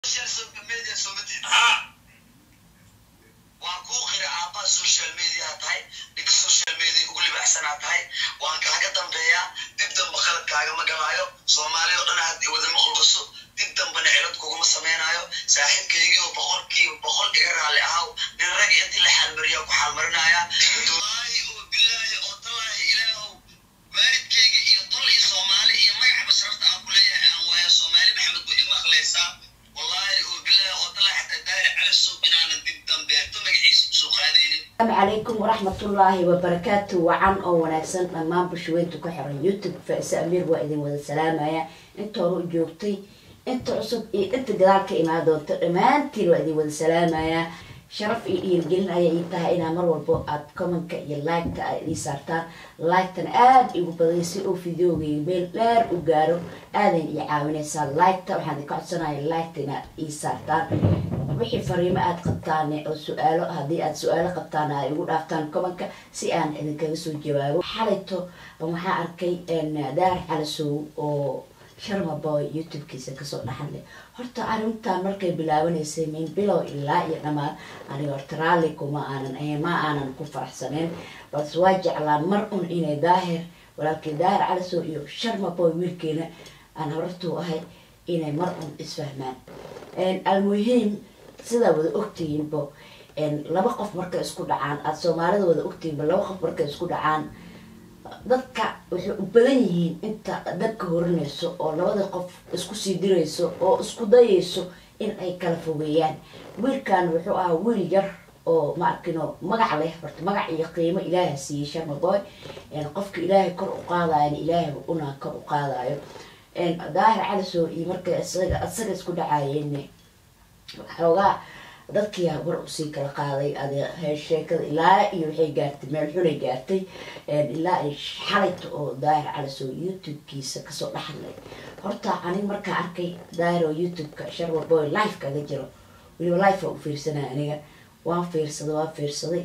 social media soo ma tihin ha waan kuu qira aabbaha social media tahay ninka social media ugu libaxsanaa tahay waan kaaga dambeeyaa dib damba qaladkaagama galaayo soomaali oo dhan haddii wada maqluqaso dib dambana cilad kuguma samaynayo saaxiibkaygii oo boqolkiiba boqol iga raalli ahaw nin rag intii la xaalmariyaa ku xaalmarinaya wallaahi oo bilaahi oo tallaahi ilaahow waalidkayga iyo tol iyo soomaali iyo magaca basrafta aan ku leeyahay aan waayo soomaali maxamed buu ima akhleysaa wallaahi oo bilaahi oo tallaahi xataa daari cali suuq inaanan dib dambeeto magaciisa kusoo qaadaynin asalaamu calaykum waraxmatullaahi wabarakaatu wacan oo wanaagsan dhammaan bulshaweynta ku xiran youtube faise amiir waa idin wada salaamaya inta hore u joogtay inta cusub iyo inta gadaal ka imaan doonta dhammaantiin waa idin wada salaamaya sharaf iyo dhiirgelin ayay ii tahay inaa mar walbo aad commenka iyo liketa aad ii saartaan liketana aada igu baday si uu videogayga meel dheer u gaaro aadan ii caawinaysaa liketa waxaan idinka codsanaya liketa inaad ii saartaan wixii fariimo aad qabtaan oo su-aalo haddii aad su-aalo qabtaan ay igu dhaaftaan commenka si aan idinkaga soo jawaabo xalayto waxaa arkay daar calasow oo sharma boy youtube-kiisa kasoo dhaxanle horta arrintan markay bilaabanaysay min bilow ilaa iyo dhammaan aniga horta raalli kuma aanan ma aanan ku faraxsaneyn balse waa jeclaan mar un inay daahir walaalkii daahir calasow iyo sharma boy wiilkeena aan horartuu ahay inay mar un isfahmaan almuhiim sidaa wada ogtihiinbo laba qof markay isku dhacaan aada soomaalida wada ogtihiinba laba qof markay isku dhacaan dadka waxay u badan yihiin inta dabka horinayso oo labada qof isku sii dirayso oo isku dayayso in ay kala fogeeyaan wiilkan wuxuu ahaa wiil yar oo ma arkino magac leh horta magac iyo qiimo ilaaha siiyey sharma boy qofka ilaahay kor u qaadayana ilaahay una kor u qaadayo daahir calisow iyo markay isaga isaga isku dhacayeen xoogaa dadkii war usii kala qaaday adi sheekada ilaa iyo waxay gaartay meel xunay gaartay ilaa ay xalayta oo daahir calisow youtube-kiisa kasoo dhaxlay horta anig markaa arkay daahir oo youtube-ka sharma boy life kaga jiro weliba life waa u fiirsanaya aniga waan fiirsaday waan fiirsaday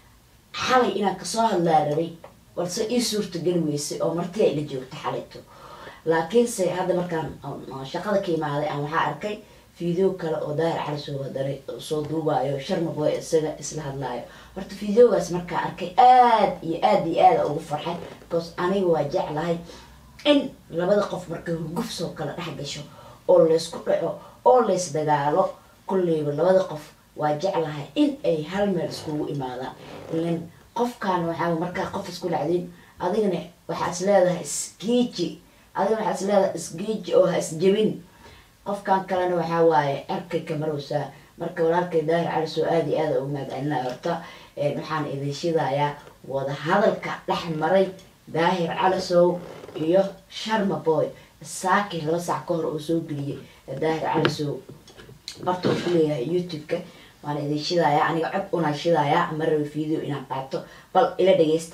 xalay inaan kasoo hadlaa rabay balse ii suurta geli weysay oo marti ay la joogta xalayto laakiinse hadda markaan shaqada ka imaaday aan waxaa arkay video kale oo daahir calisoo hadana soo duubaayo sharma boy isaga isla hadlaayo horta videogaas markaa arkay aada iyo aada iyo aada ugu farxay because aniga waa jeclahay in labada qof markay hurguf soo kala dhex gasho oo laysku dhaco oo lays dagaalo kulleyba labada qof waa jeclahay in ay hal meel iskugu imaadaan ilan qofkan waxaa markaa qof isku dhacdin adigana waxaa is leedahay isgiiji adigana waxaa is leedahay isgiiji oo ha isjebin qofkan kalena waxaa waaye arkay kamarowsaa marka walaalkay daahir calisoo aada iyo aada ugu mahadcelinaya horta waxaan idin shidayaa wada hadalka dhex maray daahir calisow iyo sharma boy saaki laba saac ka hor oo soo geliyay daahir calisow barta uu ku leeyahay youtube-ka waan idin shidayaa aniga cod unaa shidayaa ma raba video inaan qaato bal ila dhageysta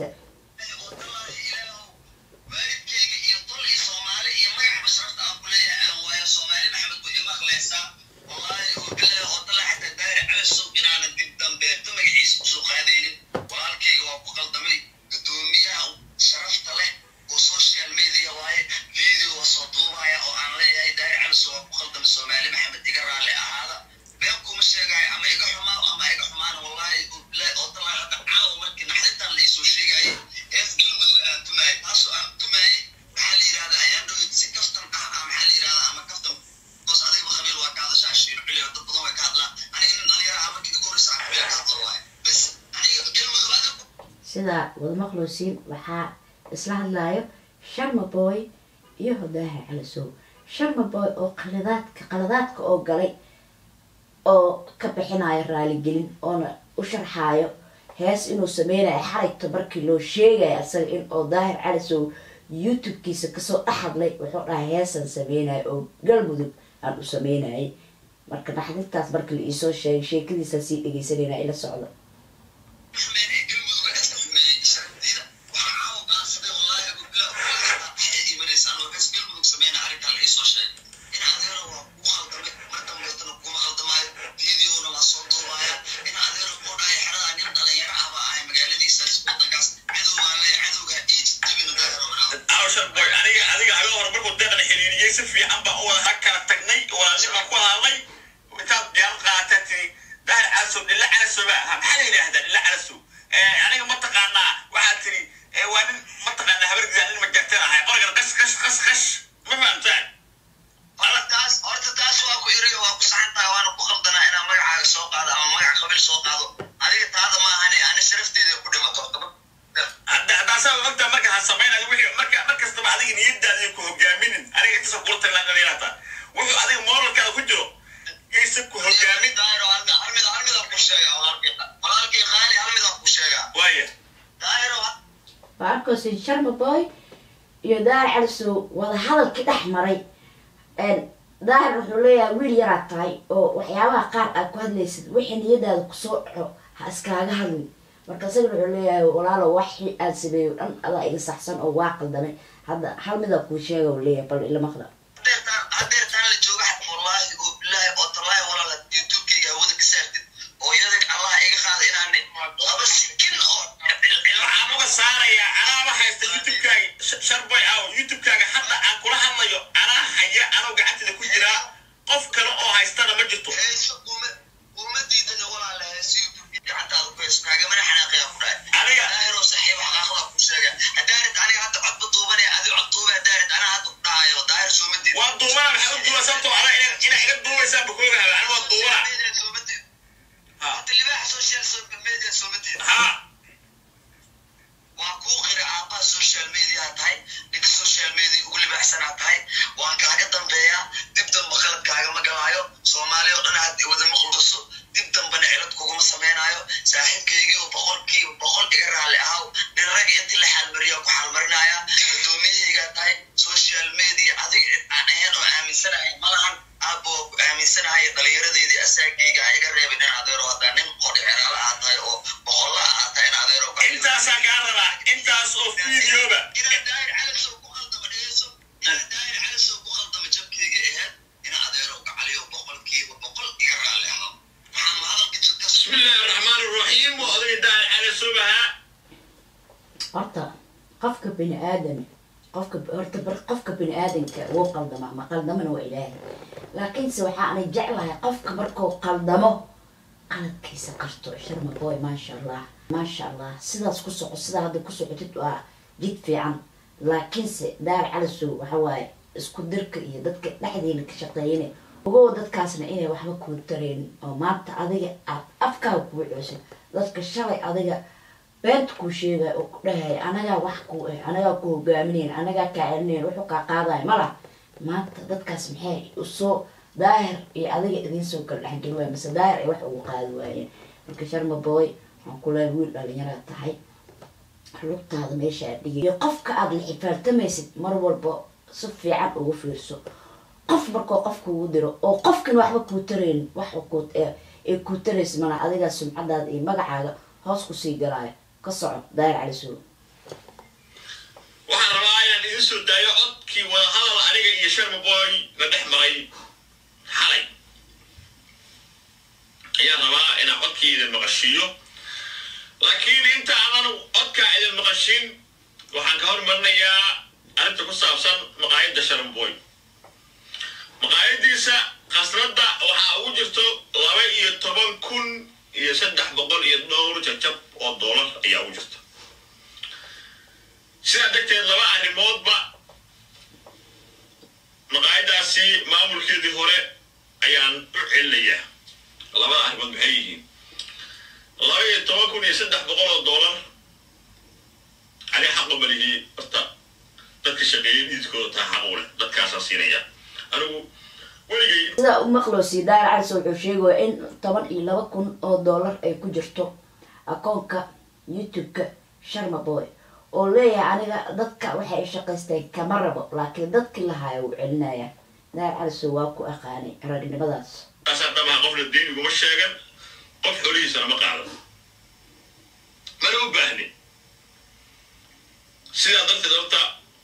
waalidkayga iyo tol iyo soomaali iyo magaca basrafta aan ku leeyahay aan waayo soomaali maxamed buu ima akhleysaa wallaahi oo bilaahi oo tallaahi xataa daari calasow inaanan dib dambeeto magaciisa kusoo qaadaynin walaalkayga waa ku qaldamay guddoomiyaha sharafta leh oo social media waaye video waa soo duubaya oo aan leeyahay daari calasow waa ku qaldamay soomaali maxamed iga raalli ahaada been kuma sheegayo ama iga xumaa ama iga xumaan wallaahi oo bilaahi oo tallaahi hadda caawa markii naxdintan la iisoo sheegayay hees galmudug aan tumaayay taasoo aan tumaayay maxaa la yidhahdaa ayaan dhowid si kaftan ah ah maxaa la yidhahdaa ama kaftan boos adiga khabiir waa ka hadashaa shiir ciliyo dad badan way ka hadlaan aniga nin dhalinyaro ah markii ugu horreysa aan khabiir ka hadlo waaye bes aniga galmudug adiga sidaa wada maqlowsiin waxaa isla hadlaayo sharma boy iyo daahir calisow sharma boy oo qaladaadka qaladaadka oo galay oo ka bixinayo raaligelin oona u sharxaayo hees inuu sameynayo xalayto markii loo sheegayo asaga in oo daahir calisow youtube-kiisa kasoo dhex hadlay wuxuu dhahay heesaan sameynayo oo galmudug aan u sameynayay marka naxdintaas markii la iisoo sheegay sheekadiisaa sii dhegeysanayna ila socdo xumeyn ee galmudug ee iska xumeeyey sharafteeda waxaa caawa go'aansaday wallaahi abu bilaa waxay imanaysa anoo hees galmudug sameyna arrintaa la iisoo sheegay in adeero waa kugu khaldamay mar dambeetana kuma khaldamaayo videona waa soo duubaya in adeero koo dhahay xeradaa nin dhalinyaro ah baa ahay magaaladiisaas wadankaas cadow baan leeyahay cadowgaa ii jibina daahiro banaa awshan boy aniga adiga aga hore markuu deeqan xiriiriyey si fiican baan u wada kala tagnay walaalnimo ku hadlay yidhaahdaa ila calasow aniga mataqaanaa waxaad tiri waa nin mataqaanaa habargidaa nin majartan ahay qorigan qash qash qash qash ma fahamtaan horta taas horta taas waa ku iriyo waa ku saxan tahay waana ku qaldanaa inaan magacaaga soo qaado ama magac qabiil soo qaado adiga taada ma ahane ani sharafteeda ku dhimato horta haddaasaa ogtaa marka ha samaynayo wixii marka mar kastaba adiga niyadaada ku hogaaminin aniga intaasa kula talinaata wuxuu adiga moralkaada ku jiro yaysan ku hogaamin daahiro halmid halmidaan ku sheegaa walaalkii walaalkii qaali halmidaan ku sheegaa waaya daahiro baarkosin sharma boy iyo daahir calisow wada hadalkii dhex maray daahir wuxuu leeyahay wiil yaraad tahay oo waxyaabaha qaar aad ku hadlaysid wixii niyadaada kusoo dhaco ha iskaaga hadlin marka isagana wuxuu leeyahay walaalo waxii aad sameeyo dhan adaa iga saxsan oo waa qaldamay hadda hal midaa kuu sheega uu leeyahay bal ila maqla hadeertaan hadeertaan la jooga xad wallaahi oo bilaahi oo tallaahi walaala youtubekayga hawada ka saartid oo iyada allaha iga qaada inaan laba sikin oo waxaan uga saarayaa anaaba haysta youtubekaaga sharboy aw youtubekaaga hadda aan kula hadlayo anaa haya anoo gacanteeda ku jiraa qof kale oo haystana ma jirto heeso kuma kuma diidana walaala heeso youtube gacantaada ku heeso kaagamana xanaaqaya ku dhahay aniga daahiro saxiib xaqaaqda ku sheega hadaarid aniga hadda codba duubanaya adi cod duuba hadaarid anaa hadda ku dhahayo daahir sooma diid waa duubana maxaa u duuba sababtoo ana ina iga duubaysaa bakoogaha ani waa duubana sooma diid ha hata libaaxa social media sooma diid ha waa kuu qira aabbaha social media tahay ninka social media ugu libaaxsanaa tahay waan kaaga dambeeyaa dib damba qalad kaagama galaayo soomaali oo dhan had wada maqluso dib dambana cilad kuguma samaynayo saaxiibkaygii oo boqolkiiba boqol iga raalli ahaw nin rag intii la xaalmariya ku xaalmarinaya gudoomiyahaygaa tahay social media adiga cid aan ahayn oo aaminsanahay malahan aabbo waa ku aaminsanahay dhalinyaradeedii asaagayga a iga reebin in adeero haddaa nin qodhi ceraala aad tahay oo boqolla aad tahay in adeero intaasaa kaa rabaa intaas oo fiidiyooba inaan daahir calasow ku qaldama dhegeyso inaan daahir calasow ku qaldama jabkeyga ahayd ina adeero gacaliyo boqolkiiba boqol iga raalli ahaa waxaan ma hadalka jirka بسم الله الرحمن الرحيم وأضرب الدار على سبها horta qofka bini aadam qofka horta bar qofka bini aadamka wuu qaldama ma qaldamana waa ilaahay laakiinse waxaanay jeclahay qofka markuu qaldamo qaladkiisa karto sharma boy maasha allah maasha allah sidaas ku soco sidaa hadda ku socotid waa jid fiican laakiinse daar calisow waxa waaye isku dirka iyo dadka dhexdeena ka shaqeeyana ogow dadkaasna inay waxba kuu tareynin oo maanta adiga aad afkaaga kuu coosid dadka shalay adiga beenta kuu sheegaya oo ku dhahaya anagaa wax ku eh anagaa ku hogaaminayn anagaa kaa celinayn wuxuu kaa qaadaya mala maanta dadkaas maxay usoo daahir iyo adiga idiinsoo kala dhexgeli waaya mase daahir ay wax ugu qaadi waayeen marka sharma boy waxaan ku leehay wiil dhalinyaraad tahay lugtaada meesha aad dhigay iyo qofka aada la xifaaltamaysid mar walba si fiican ugu fiirso qof markoo qofka ugu diro oo qofkan waxba kuu taraynin wax ku ee kuu taraysa mana adigaa sumcadaada iyo magacaaga hoos kusii galaayo ka soco daahir cali suul waxaan rabaa inaan idin soo daayo codkii wada hadal aniga iyo sharma boy la dhex maray xalay ayaan rabaa inaan codkii idin maqashiiyo laakiin inta aanan codkaa idin maqashin waxaan ka hormarinayaa arrinta ku saabsan maqaayadda sharma boy maqaayadiisa khasnadda waxaa ugu jirto laba iyo toban kun iyo saddex boqol iyo dhowr jajab oo doolar ayaa ugu jirta sidaa darteed laba arrimoodba maqaayadaasi maamulkeedii hore ayaan u celinayaa labada arrimood maxay yihiin laba iyo toban kun iyo saddex boqol oo doolar aniga xaqu malihii horta dadka shaqeeyay dhiidkooda taa xaqu leh dadkaasaa siinaya anigu weligay sidaa u maqloosi daahir cali suul wuxuu sheegaya in toban iyo laba kun oo dollar ay ku jirto akoonka youtube-ka sharma boy oo leeyahay aniga dadka waxay ay shaqaysteen kama rabo laakiin dadkii lahaaya wuu celinaya daahir cali suul waa ku aqaanay ragnimadaas taasaa dhabaha qofna diin iguma sheegan qof xolihiisana ma qaadan mana u baahnin sidaa darteed horta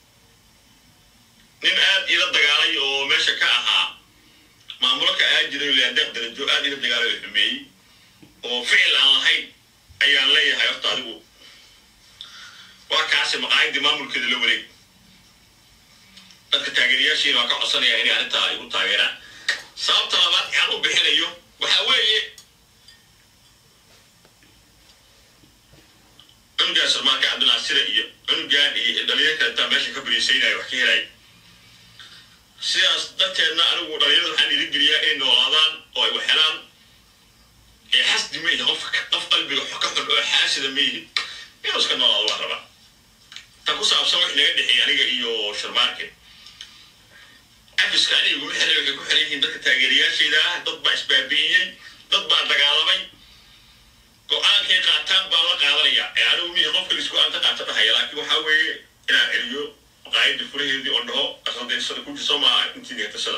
nin aad ila dagaalay oo meesha ka ahaa maamulo ka ahaan jiray leadeeq darajo aad ila dagaalay oo xumeeyey oo ficil aan lahayn ayaan leeyahay horta adigu waa kaasi maqaayadii maamulkeeda la wareeg dadka taageerayaashiina waa ka codsanaya inay arrintaa igu taageeraan sababta labaad aan u bixinayo waxaa weeye xiisaynayo wax ka helaya sidaas darteedna anigu dhalinyarada waxaan dhiirigeliyaa inay noolaadaan oo ay wax helaan ee xasdi ma yihi qof qof qalbiga ka xun oo xaasida ma yihi inuu iska noolaado waa rabaa tan ku saabsan wax naga dhexeeya aniga iyo sharmaarke cafiska aniga iguma xiray waxay ku xiran yihiin dadka taageerayaashayda ah dad baa isbaabi'iyey dad baa dagaalamay go-aankay qaataan baa la qaadanaya ee anigu mihi qofka is go-aan ka qaata dhahaya laakiin waxaa weeye inaan celiyo maqaayadda furaheedii oo dhaho asadeysada ku jirso maaha intii neetasada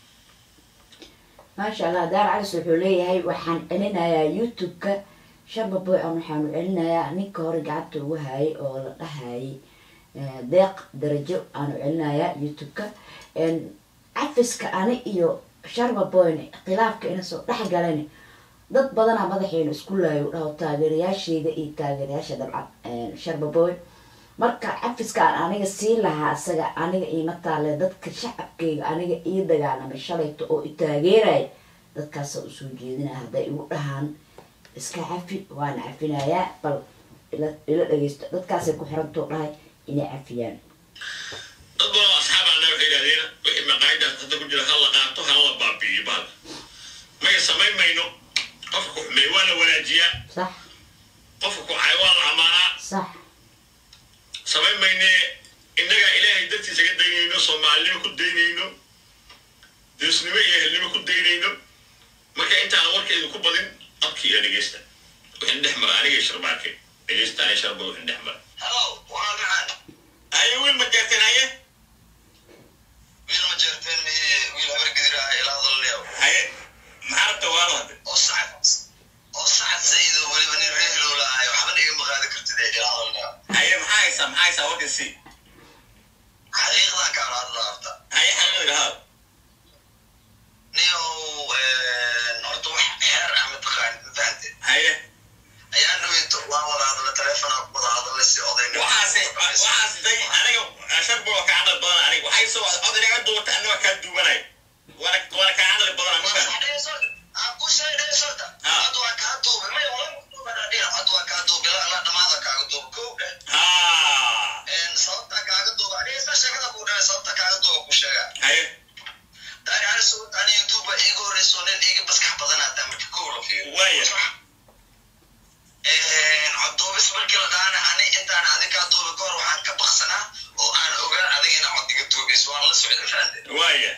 maasha allah daar calis wuxuu leeyahay waxaan celinayaa youtube-ka shaba boy an waxaanu celinayaa ninka hore gacanta ugu hayay oo la dhahayay deeq darajo aanu celinayaa youtube-ka cafiska ani iyo sharba boyne khilaafka ina soo dhex galan dad badanaa madaxeenu isku laayo dhaho taageerayaasheyda iyo taageerayaasha dabcan sharba boy marka cafiska aan aniga siin lahaa isaga aniga iima taale dadka shacabkeyga aniga ii dagaalamay shalayto oo i taageeraya dadkaasa usoo jeedinaya hadday igu dhahaan iska cafi waana cafinayaa bal ila dhageysto dadkaasay ku xirantoo dhahay inay cafiyaan dad badan oo asxaabaana waxay yidhahdeen wixii maqaayadaas hadda ku jira ha la qaato ha la baabi'iyo baal maya samayn mayno qofka ku xumeey waa la wanaajiyaa sax qofka ku cay waa la amaanaa sax samayn maynee innagaa ilaahay dartiisa ka daynayno soomaalinimo ku daynayno deesnimo iyo ehelnimo ku daynayno marka intaan warkeedu ku badin codkii iyo dhegeysta wixin dhex mara aniga sharbaarke dhegeysta anay sharba wixin dhex mara Hello, waa gacan. haye wiil ma jeerteen haye Wiil ma jeerteen mihi wiil habar gidir ah ilaa hadalnayo. haye maxaa rabta waalo hadde Oo sacad oo sacad saciido weliba nin reer hilow lahaay waxba igama qaadi kartid ee ilaa hadalnayo. haye maxaa haysaa maxaa haysaa warkan si Xaqiiqdan ka hadla horta. haye xaqiiqda haa Niyow horta wax xeer ah mataqaanid ma fahantay. haye Ayaan dhaweyto waa wada hadla telefoonaa ku wada hadla si odaynimo. waxaase waxaas day aniga sharba waa kaa caqli badan aniga waxay soo od inaga duubata annaga kaa duubanay waana waana kaa caqli badan Waa aniga sax dheheyso. Aan ku shay dheheyso. Ah. Hadda waa kaa duubay. Maya wala ku duubay dhinac. Hadda waa kaa duubay. Ilaa ilaa dhamaada kaaga duubay. Kow dheh. haa sababta kaaga duuba dhegeysta sheekada ku dhahay sababta kaaga duuba ku sheega haye daari ani soo ani youtube iiga horeyso nin iiga baskax badan hadaa marka kow la fiiriyo Waaya. coduubis markii la dhaana ani intaan adi kaa duubi kahor waxaan ka baksanaa oo aan ogaa adiga ina codiga duubayso waan la socday faante waaya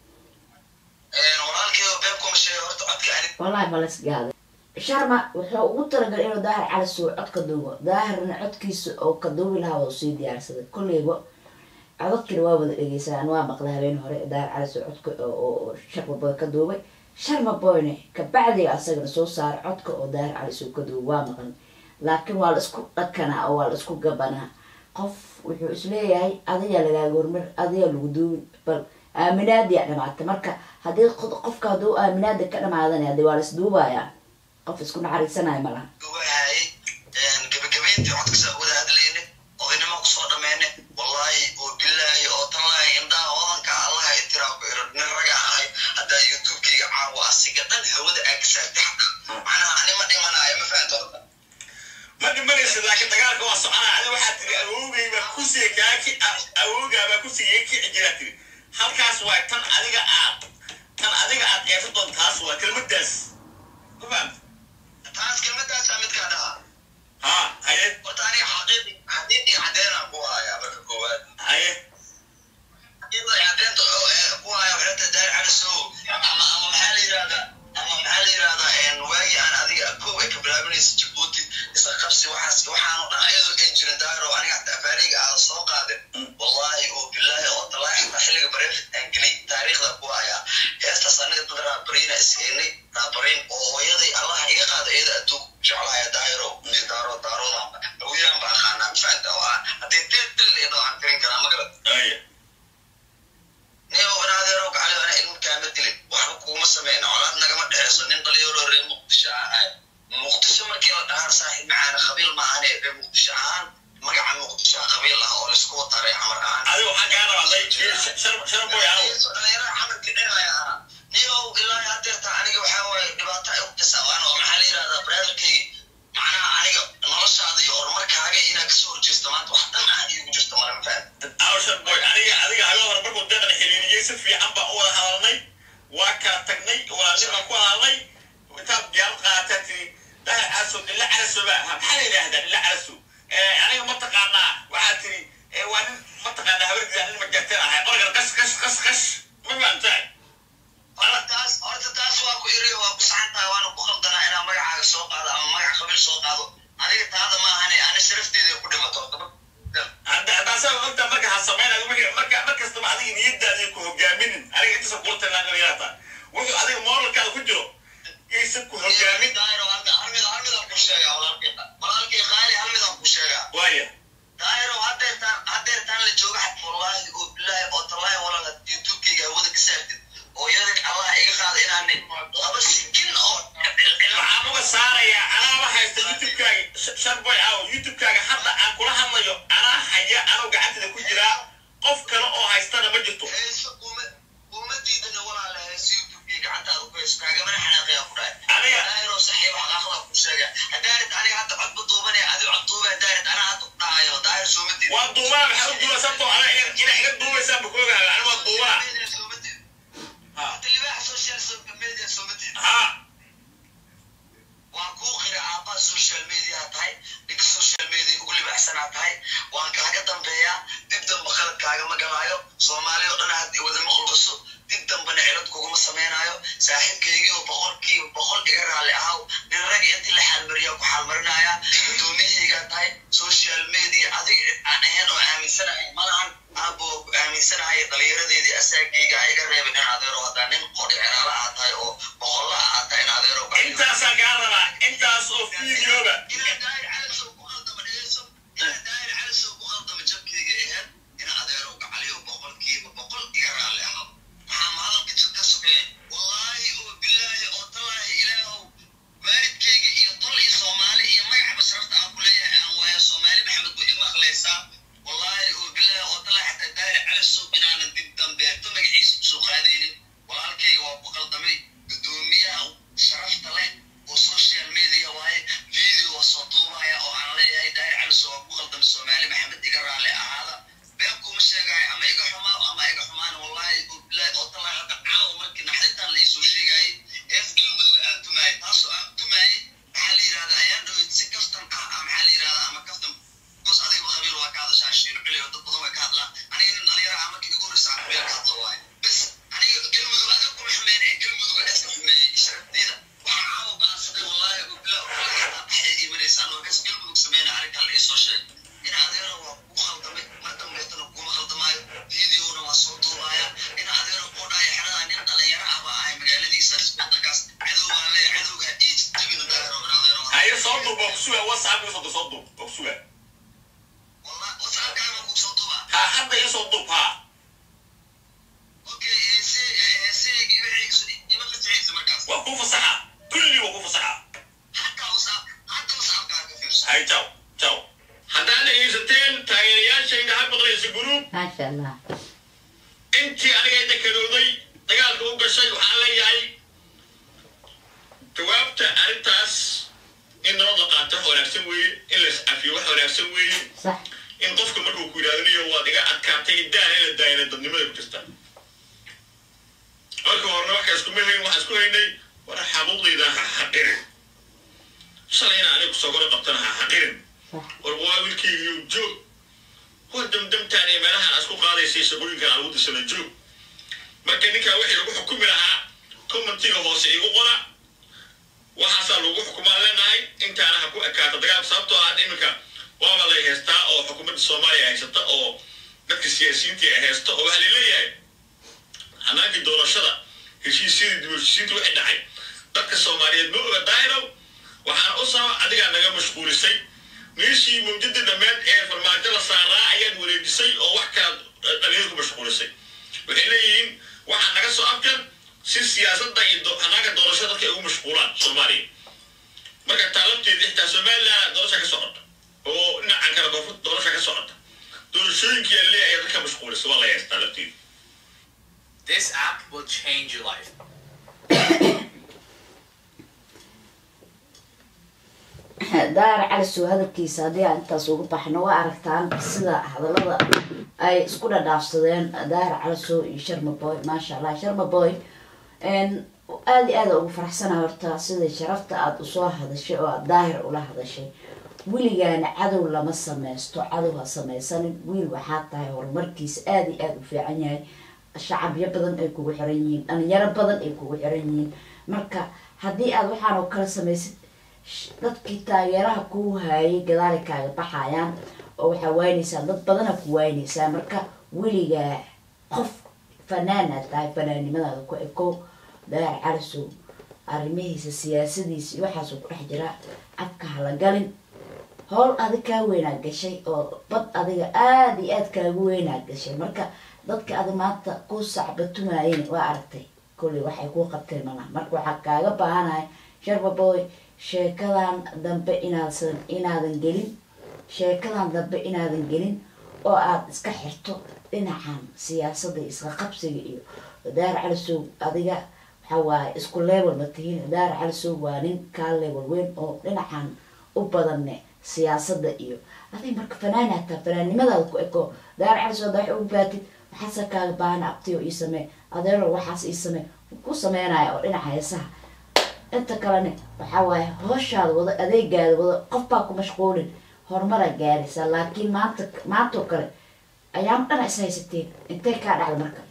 walaalkeyga beebkuma sheegay horta codka ani wallahi ma lasgaaday sharma wuxuu ugu talagalay inuu daahir cali suu cod ka duubo daahirna codkiisa oo ka duubi lahaa waa usii diyaarsaday kolleyba codadkina waa wada dhegeysanaan waa maqlay habeen hore daahir cali suu codka oo- oo oo sharma boy ka duubay sharma boyne kabacdiga asagana soo saaray codka oo daahir cali suu ka duubay waa maqlay laakiin waa la isku dhakanaa oo waa la isku gabanaa qof wuxuu isleeyahay adigaa lagaaga hormar adigaa lagu duubin bal aaminaadiyaa dhamaatay marka haddii qod- qofka hadduu aaminaada ka dhamaadana hadii waa la isduubayaa qof isku naxariisanaya malaha ugahaayay gabagabayntii codkasa wada hadlayne odaynimo kusoo dhameyne wallaahi oo bilaahi oo tallaahi indhaha odanka allaha itiraa ku iro nin raga ahay haddaa youtubekeyga caawa asiga dhan hawada aa ka saartay xataa macnaha ani ma dhimanayo ma fahanto horta ma dhimanaysa laakiin dagaalka waa soconaa adi waxaa tiri awowgay baa kusiga kaa ki awowgaa baa kusiga iga kici jiraa tiri halkaas waa tan adiga aad tan adiga aad eeso doon taas waa kelmadaas ma fahamta taas kelmadaasaa midkaa dhaha haa haye horta aniga xaqiiqi xaqiiqi caddeynaan ku hayaa marka koowaad haye xaqiiqda caddeynta oo ee ku haya waxay tahay daari cali sow ama ama maxaa la yidhahdaa ama maxaa la yidhahdaa waagii aan adiga kow ay ka bilaabinaysa jabuuti isla qabsi waxaas waxaanu dhan ayadoo ay jirin daahir oo aniga xataa afaariga aada soo qaadin wallaahi oo bilaahi oo talaahi xataa xilliga bareefit aan gelay taariikhda ku hayaa heestaas aniga dad raabariina iskeenay raabariin oo hooyaday allaha iga qaada iyada adduun jeclaaya daahiro daaro daaroodan hawiyaan baa aqaanaa ma fahanta oo ah haddii dil dil idho aan tirin karaa ma garat haye nin wanaadeerow gacali ana ilmo kaama dilin waxba kuuma sameyna colaad nagama dhexeyso nin dhalinyaro reer muqdisho ahay muqdisho markii la dhahaan saaxiib macaana qabiil maahane reer muqdisho ahaan magaca muqdisho qabiil ah oo laisku wataa reer xamar ahaan adiga waxaan kaa rabaa day shar shar boy aw dhalinyarada xamarka dhinaya ahaa niyow ilaahi hadeerta aniga waxaa waaye dhibaato ay u kasawaan oo maxaa la yidhahdaa brotherkeyga macnaha aniga noloshaada iyo horumarkaaga inaad kasoo horjeesto maanta wax dhan ah iigu jirto mara ma fahan aw shar boy calaso ba maxaa la yidhaahdaa ila calaso aniga mataqaanaa waxaa tiri waa nin mataqaanaa habardiida nin majarteen ahay qorgan qas qas qas qas ma fahamtahay horta taas horta taas waa ku iriyo waa ku saxan tahay waana ku qaldanaa inaan magacaaga soo qaado ama magac qabiil soo qaado adiga taada ma ahane ani sharafteeda ku dhimato hadda taasaa ogta marka ha samaynayo wixii marka mar kastaba adiga niyadaada ku hogaaminin aniga intaasa kula talinaana yaata wuxuu adiga moralkaada ku jiro yaysan ku hogaamin daayiro hadda hal mid hal midaan ku sheegaa walaalkay walaalkay qaali hal midaan ku sheegaa waaya daayiro hadeertaan hadeertaan la jooga xad wallaahi oo bilaahi oo tallaahi walaal had youtubekayga hawada ka saartid oo yadan allah iga qaada inaan laba sikin oo waxaan uga saarayaa anaa ma haysta youtubekaaga sharboy aw youtubekaaga hadda aan kula hadlayo anaa haya anoo gacantada ku jiraa qof kale oo haystana ma jirto heeso kuma kuma diidana walaala heeso youtubekay gacantaada ku heeso kaagamana xanaaqayaa ku dhahay aniga daayiro saxiib xaqaaqda ku sheega hadaarid aniga hadda cod ma duubanaya adi cod duuba hadaarid anaa hadda ku dhahayo daayir sooma diid waa duubaa maxaa u duuba sababtoo anaa ina ina iga duubaysaa ma koogaha ani waa duubaa Hata libaaxa social media sooma diid ha waan kuu qira aabbaha social media tahay ninka social media ugu libaaxsanaa tahay waan kaaga dambeeyaa dib damba qaladkaaga ma galaayo soomaali oo dhan had wada maqlubaso dib dambana cilad kuguma samaynayo saaxiibkaygii oo boqolkiiba boqol iga raalli ahaw nin rag intii la xaalmariyaa ku xaalmarinaya gudoomiyahaygaa tahay social media adiga aan ahayn oo aaminsanahay malahan aabbo ku aaminsanahay dhalinyaradeedii asaagayga a iga reebin in adeero haddaa nin qodhi ceraala aa tahay oo boqolla aa tahay in adeero intaasaan kaa rabaa intaas oo fiidiyooba inaa daayir calasow ku khaldama dhegeyso inaa daayir calasow ku khaldama jabkayga aheyd ina adeerow gacaliyo boqolkiiba boqol iga raalli ahaw maxaa mahadalka jir ka sokeeye wallaahi oo bilaahi oo tallaahi ilaahow waalidkayga iyo tol iyo soomaali iyo magaca basrafta aan ku leeyahay aan waayo soomaali maxamed buu ima akhleysaa wallaahi oo bilaahi oo tallaahi xataa daayir calasow inaanan dib dambeeto magaciisa usoo qaadaynin walaalkayga waa ku khaldamay gudoomiyaha sharafta leh oo social media waaye video waa soo duubaya oo aan leeyahay daahir caliso waa ku khaldamay soomaali maxamed iga raalli ahaada been kuma sheegayo ama iga xumaa ama iga xumaan wallaahi oo bilaahi oo tallaahi hadda caawa markii naxdintaan la iisoo sheegayay ees galmudug aan tumaayay taasoo aan tumaayay maxaa la yidhahdaa ayaan dhaweyt si kaftan ah ah maxaa la yidhahdaa ama kaftan bos adiga khabiir waa ka hadashaa shiino ciliyo dad badan way ka hadlaan aniga nin dhalinyaro ah markii igu horreysa aan meel ka hadlo waaye bes aniga galmudug adiga kuma xumeyn ee galmudug waa iska xumeeyey sharafteeda waxaan caawa baansaday wallaahi oo bilaa waxay iimanaysaan oo kas galmudug sameyna arrinkan la iisoo sheegay in adeero waa ku khaldamay mar dambeetana kuma khaldamaayo videona waa soo duubaya in adeero oo dhaya xeradaa nin dhalinyaro ah baa ahay magaaladiisaas wadankaas cadow baan leeyahay cadowga ii jabina daahiro in adeero haye soo duub waa kusuga whatsapp iga soo soo duub waa kusuga wallahi whatsappkaaga baan kuu soo duubaa ha hadda iga soo duub ha okay heese heeseygi wixii ima qasicaysa markaas waa kuu fasaxa kulli waa kuu fasaxa hataa whatsapp hataa whatsappkaaga fiirso hay jaw jaw haddaan dhegaysateen taageerayaashayda ha maqlaysa guruub maasha allah intii aniga dekanooday dagaalka u gashay waxaan leeyahay jawaabta arrintaas in nabad la qaato wax wanaagsan weeye in la iscafiyo wax wanaagsan weeye sax in qofka markuu ku yidhahdanayo waad iga adkaatay daana in la daayana dadnimada ku jirta marka horena waxka iskuma hayn waxaan isku haynay war xabuuqdayda ha xaqirin shalayna anigu sogoro qabtana ha xaqirin sax war waa wiilkaygiyo joog war damdamtaan ee meelahan aad isku qaadaysay shaqooyinkan aan ugu dirsana joog marka ninkaa wixii lagu xukumi lahaa commentiga hoose igu qora waxaasaa lagu xukumaan leenahay intaana ha ku ekaata dagaalka sababtoo ah hadda iminka waaba lay haystaa oo xukuumadda soomaaliya haysata oo dadka siyaasiyiinta ay haysta oo waxaa laleeyahay hanaagii doorashada heshiisyadii dib u heshiisiinta wixii dhacay dadka soomaaliyeed ma oga daahirow waxaan u sabab adigaa naga mashquulisay meeshii mawjadii dhammeed ee farmaajo la saaraa ayaad wareejisay oo wax kala dhalinyada ku mashquulisay waxay leeyihiin waxaa naga soo afkan si siyaasadda iyo do- hanaaga doorashada dadka ay ugu mashquulaan soomaaliya marka taalabteeda xitaa somaliland doorasha ka socota oo dhinacan kale koonfurta doorasha ka socota doorashooyinkii aan leeyahay ayaa dadka mashquulisa waa la haystaa lafteeda This app will change your life. daara calisow hadalkiisa haddii aan intaas ugu baxno waa aragtaan sida hadallada ay isku dhadhaafsadeen daara calisow iyo sharma boy maasha allah sharma boy aada iyo aada ugu faraxsana horta sida sharafta aada usoo hadashay oo aada daahir ula hadashay weligaana cadow lama sameysto cadow ha sameysanin wiil waxaa tahay horumarkiisa aada iyo aada u fiican yahay shacabyo badan ay kugu xiran yihiin dhalinyaro badan ay kugu xiran yihiin marka haddii aada waxaan oo kala samaysid sh- dadkii taageeraha kuu haayay gadaali kaaga baxayaan oo waxaa waynaysaa dad badana ku waynaysaa marka weligaa qof fanaanaad tahay fanaannimadaada ku ekow daar calisow arrimihiisa siyaasadiisa iyo waxaasuu ku dhex jiraa afka hala galin howl adig kaa weynaa gashay oo bad adiga aada iyo aada kaagu weynaa gashay marka dadka adi maanta ku sacbatumaayeen waa aragtay kolley waxay kuu qabteen malaha marka waxaa kaaga baahanahay sharbaboy sheekadan dambe inaadsan inaadan gelin sheekadan dambe inaadan gelin oo aada iska xirto dhinacan siyaasadda iyo isqa qabsiga iyo daar calisow adiga waxaa waaye isku level ma tihiin daar calisow waa nin kaa level weyn oo dhinacan u badanne siyaasadda iyo adig marka fanaan hataa fanaannimadaada ku eko daar calisow hadda wax ugu baatid waxaase kaaga baahana abtiyo ii samee adeero waxaas ii samee ku sameynaya oo dhinaca heesaha inta kalene waxaa waaye hooshaada wado adeegaada wado qof baa ku mashquulin horumaraa gaaraysaa laakiin maanta maantoo kale ayaama dhana is haysateen intay kaa dhacda marka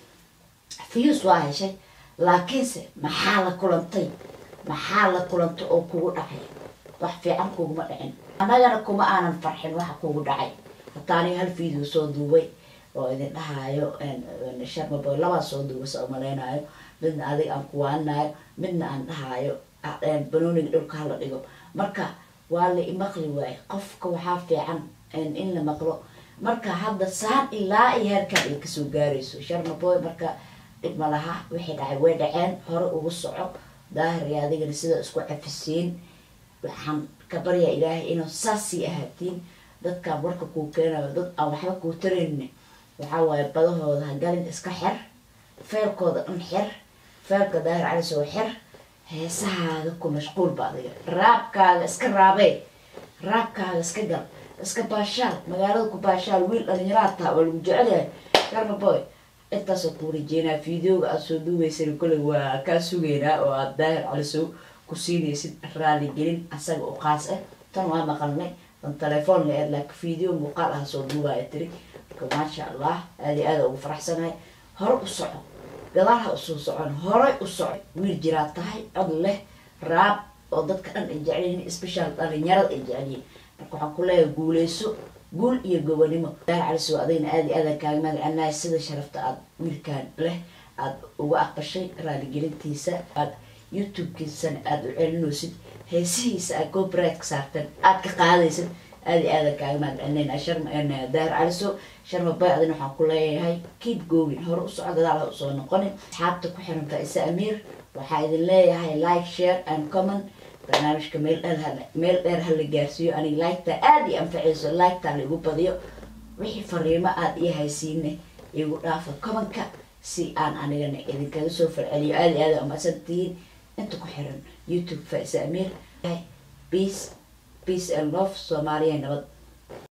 fiyus waa heshay laakiinse maxaa la kulantay maxaa la kulantay oo kugu dhacay wax fiican kuguma dhicin annagana kuma aanan farxin waxa kugu dhacay hataa aniga hal video soo duubay oo idin dhahaayo sharmaboy labaa soo duubay sa umaleynayo midna adiga aan kuwaaninayo midna aan dhahaayo banooniga dhulka hala dhigo marka waa la imaqli waaye qofka waxaa fiican in la maqlo marka hadda saan ilaa iyo heerkaan ay kasoo gaarayso sharmaboy marka dhib ma laha wixii dhacay way dhaceen hore ugu soco daahir iyo adigana sida isku cafisiin waxaan ka baryaa ilaahay inuu saasii ahaatiin dadkaan warka kuu keenayo dad aan waxba kuu taraynin waxaa waaye badahooda ha galin iska xer feelkooda dhan xer feelka daahir calisoo xer heesahaaga ku mashquulba adiga raabkaaga iska raabee raabkaaga iska gal iska baashaal magaalada ku baashaal wiil dhalinyaraad taha waa lagu jecelyahay garmaboy intaasoo kuu rajeynaa videoga aada soo duubaysan kolley waa kaa sugeynaa oo aada daahir calisow ku siinaysid raaligelin asaga u qaas ah tan waa maqalnay dan telefoon la eed laakiin video muuqaal ah soo duubaya tiri marka maasha allah aada aada ugu faraxsanahay hore u soco gadaal ha usoo socon horay u soco wiil jiraa tahay cod leh raab oo dadka dhan ay jecelyihiin special dhalinyarada ay jecelyihiin marka waxaan ku leeyahay guuleyso guul iyo gobanimo daar calisow adigna aada iyo aada kaaga magacanahay sida sharafta aada wiilkaan leh aada uga aqbashay raaligelintiisa aada youtube-kiisana aada u celinaysid heesihiisa aad copyright-ka saarteen aada ka qaadaysid aada iyo aada kaaga mahadcelinayna sharma daar calisow sharma bay adina waxaan ku leeyahay keep going hore u soco gadaal ha usoo noqonin asxaabta ku xiran faisa amiir waxaa idin leeyahay like share and comment barnaamijka meel dheer hala meel dheer hala gaarsiiyo aniga liketa aada i anfacayso liketa laigu badiyo wixii fariimo aada ii haysiine igu dhaafa kobanka si aan anigana idinkaga soo falceliyo aada iyo aada umadsantihiin inta ku xiran youtube faisa amiir peace peace and love soomaaliya nabad